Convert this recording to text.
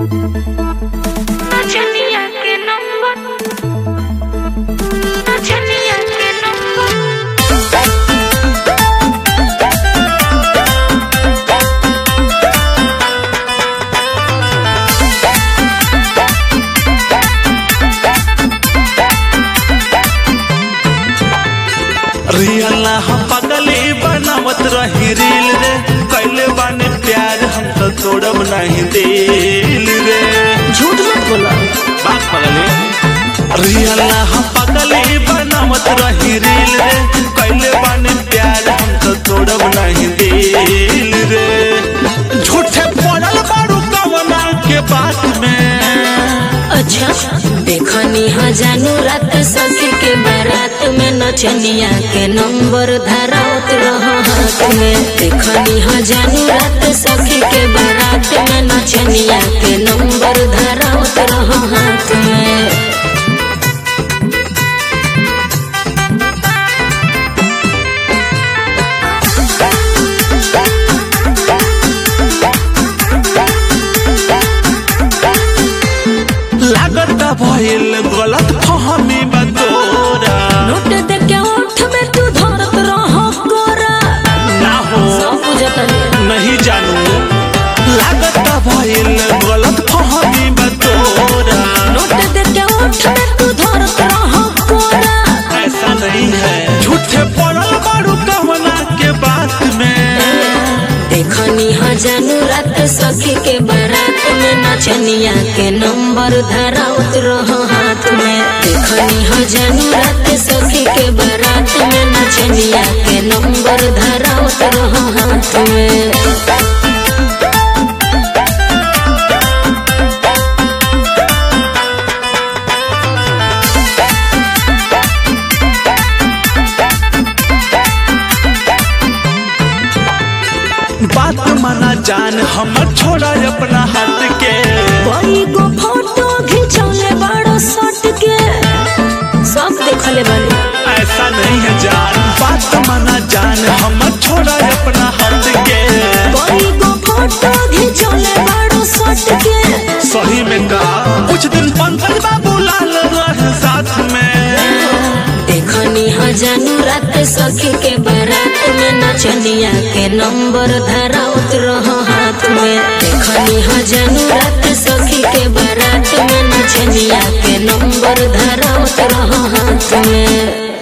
Nacenia के number नचनिया के नंबर रियल हम पगली बनावत रही रील रे कैले बाने प्यार हम तो तोड़ब नहीं दिल रे झूठ मत बोला बात पगली रियल हम पगली बनावत रही रील रे कैले बाने प्यार हम तो तोड़ब नहीं दिल रे झूठे पड़ल बारू कवना के बात में अच्छा देखनी हा जानू रात सखी के बारात में नचनिया के नंबर धरावत रह हाथ में देखनी हा जानू रात सखी के बारात में नचनिया के नंबर धरावत रह हाथ में लागत भइल गलत फहमी बतोरा नोट दे के ओठ में तू धरत रह गोरा ना हो सब बुझतनी नहीं जानू लागत भइल गलत फहमी बतोरा नोट दे के ओठ में तू धरत रह गोरा ऐसा नहीं है झूठे पड़ल बारू कवना के बात में देखनी हा जानू रात सखी के बारात में नचनिया के नंबर धरावत रह हाथ में देखनी हा जानू रात सखी के बारात में नचनिया के नंबर धरावत रह हाथ में बात माना जान हम छोड़ा अपना हाथ के कोई गो फोटो खिंचौले बड़ो सट के सब देखले बानी ऐसा नहीं है जान बात माना जान हम छोड़ा अपना हाथ के कोई गो फोटो खिंचौले बड़ो सट के सही में का कुछ दिन पंकज बाबू लाल रहे साथ में देखनी हा जानू रात सखी के बारात में नचनिया के नंबर धरावत रह हाथ में देखनी हा जानू रात सखी के बारात में नचनिया के नंबर धरावत रह हाथ में